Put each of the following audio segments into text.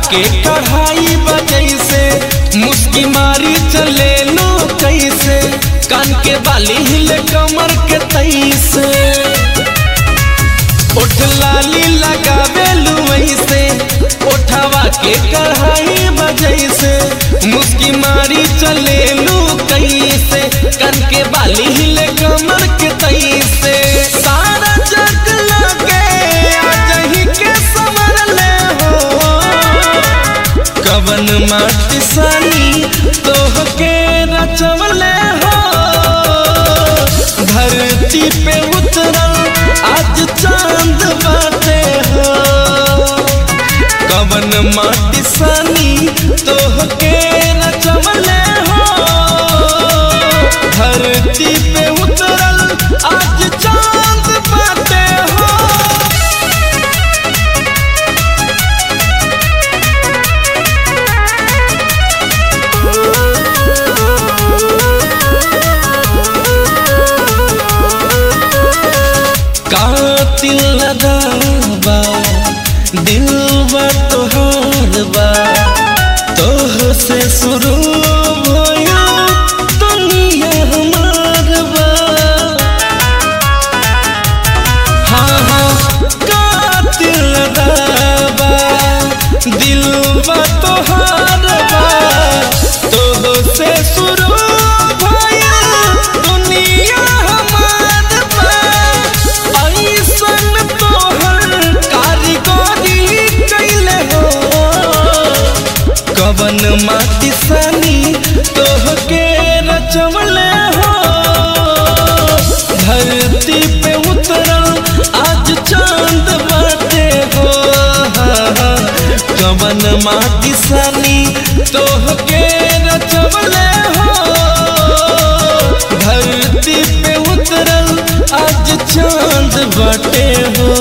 के कढ़ाई बजैसे मुस्की मारी चले लो कैसे कान के बाली हिले कमर के तैसे ओठ लाली लगावे लुवैसे ओठवा के कढ़ाई बजैसे मुस्की मारी चले लू कैसे कान के बाली हिले कमर के तैसे सारा जग लगे आजही के समर ले हो कवन माटी सानी तोहके रचवले हो धरती पे उतरल आज चांद बाटे हो कवन माटी सानी तोहके रचवले हो धरती पे उतरल आज चांद बाटे हो कातिल लगाबा दिल बा तोहार बा तोह से शुरू भयो दुनिया हमार बा हाँ हाँ कातिल लगाबा दिल बा तोहार बा तोह से शुरू भयो दुनिया हमार बा ऐसन तोहर कारीगरी कैले हो कवन माटी सनी तोहके रचवले हो धरती पे उतरल आज चांद बाटे हो कवन माटी सनी तोहके रचवले हो धरती पे उतरल आज चांद बाटे हो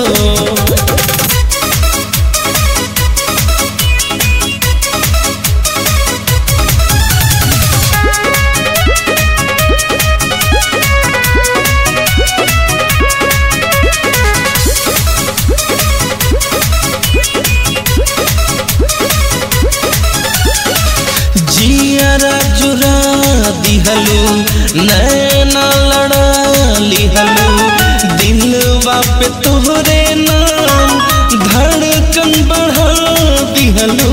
जियरा जुरा दिहलू नैना लड़ा लिहलू दिलवा पे तोहरे नाम धड़कन बढ़ा दिहलू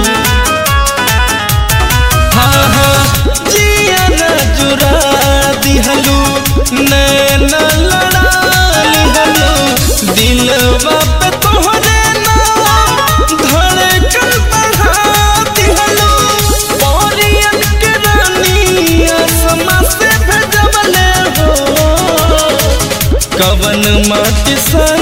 हाँ हाँ जियरा जुरा दिहलू नैना लड़ा लिहलू दिलवा पे तोहरे नाम धड़कन बढ़ा दिहलू परियन के रानी आसमां से भेजवले हो कवन माटी सन